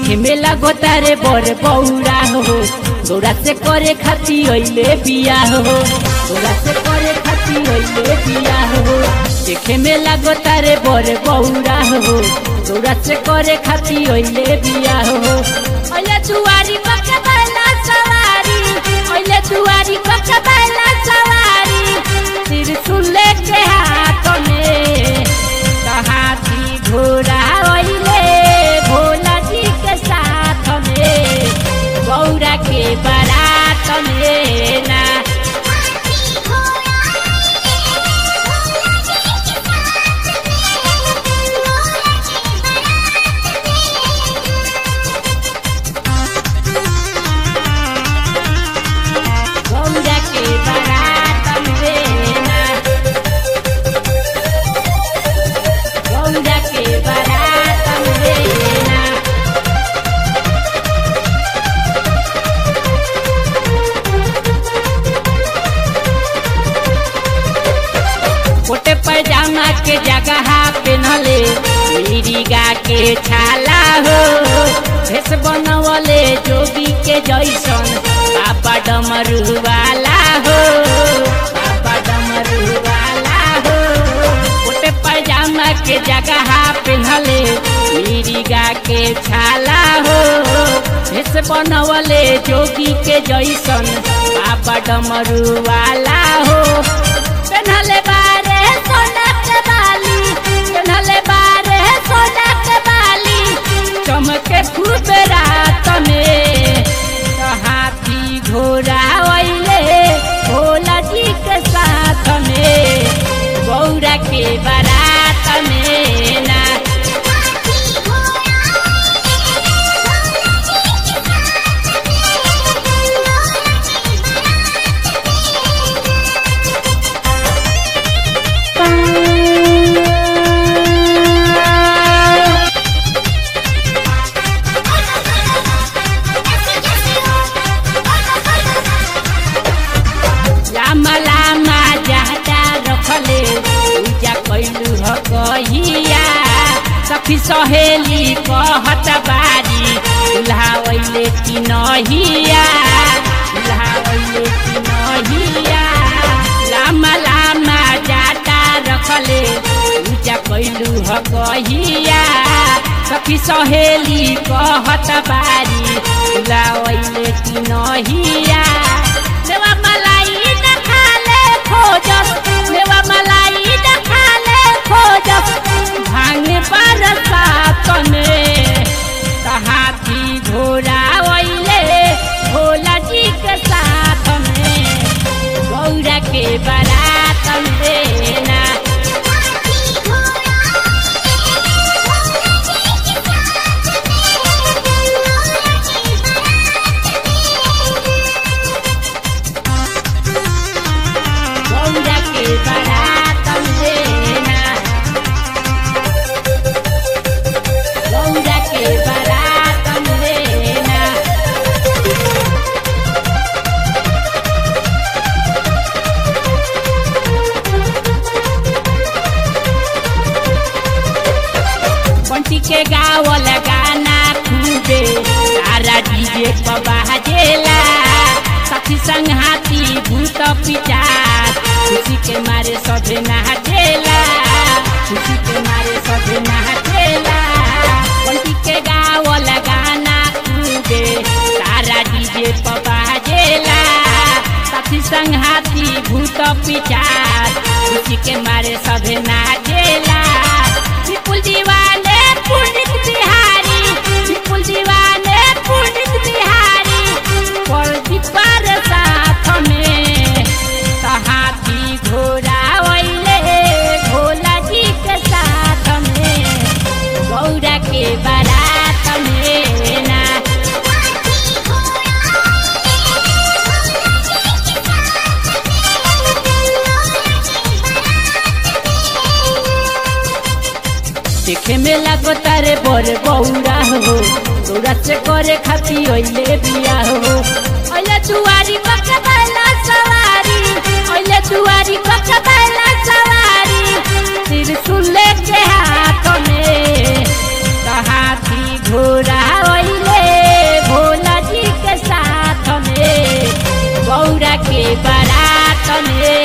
देखे में लागो तारे बर बौरा हो गौरा से करे खाती अइले बिया हो गौरा से करे खाती अइले बिया हो देखे में लागो तारे बर बौरा हो गौरा से करे खाती अइले बिया हो अइले दुआरी पक्का बैला सवारी अइले दुआरी पक्का बैला सवारी त्रिशूल के हाथ में हाथी घोड़ा अइले भोला जी के साथ में गौरा के बारात में ना गौरा के बारात में ना गौरा के बारात में ना कोटे पैजामा के जगह पेनले मिरिगा के छाला हो भेष बनवले जोगी के जैसन बाबा डमरू वाला हो बाबा डमरू वाला हो कोटे पैजामा के जगह पेनले मिरिगा के छाला हो भेष बनवले जोगी के जैसन बाबा डमरू वाला हो पेन्हले बारे सोना के बाली पेन्हले बारे सोना के बाली चमके खूब रात में तो हाथी घोड़ा अइले भोला जी के साथ में गौरा के बारात में ना लामा लामा जाटा रखले पूजा कैलू ह कहिया सखी सहेली कहत बारी दुल्हावैले कि नहिया दुल्हावैले कि नहिया लामा लामा जाटा रखले पूजा कैलू ह कहिया सखी सहेली कहत बारी दुल्हावैले कि नहिया देवा मलाई न खाले खोजस देवा मलाई न खाले खोजस भांगे बरसात में हाथी घोड़ा ओइले भोला जी के साथ में गौरा के बारात में ना गौरा के बारात में ना गौरा के बारात में ना बंटी के गावल गाना खूबे सारा डीजे पर बाजेला साथी संग हाथी भूत पिचार खुशी के मारे सभे नाचेला खुशी के मारे सभे नाचेला बंटी के गावल गाना खूबे सारा डीजे पर बाजेला साथी संग हाथी भूत पिचार खुशी के मारे सभे नाचेला विपुल दीवाने पुनित बिहारी विपुल दीवाने पुनित बिहारी पलटी पर साथ में तो हाथी घोड़ा ओइले भोला जी के साथ में गौरा के बारात में ना देखे में लागो तारे बड़ बौरा हो तोरा से करे खाती अइले बिया हो अइले दुआरी पक्का बैला सवारी अइले दुआरी पक्का बैला सवारी त्रिशूल के हाथ में तो हाथी घोड़ा अइले में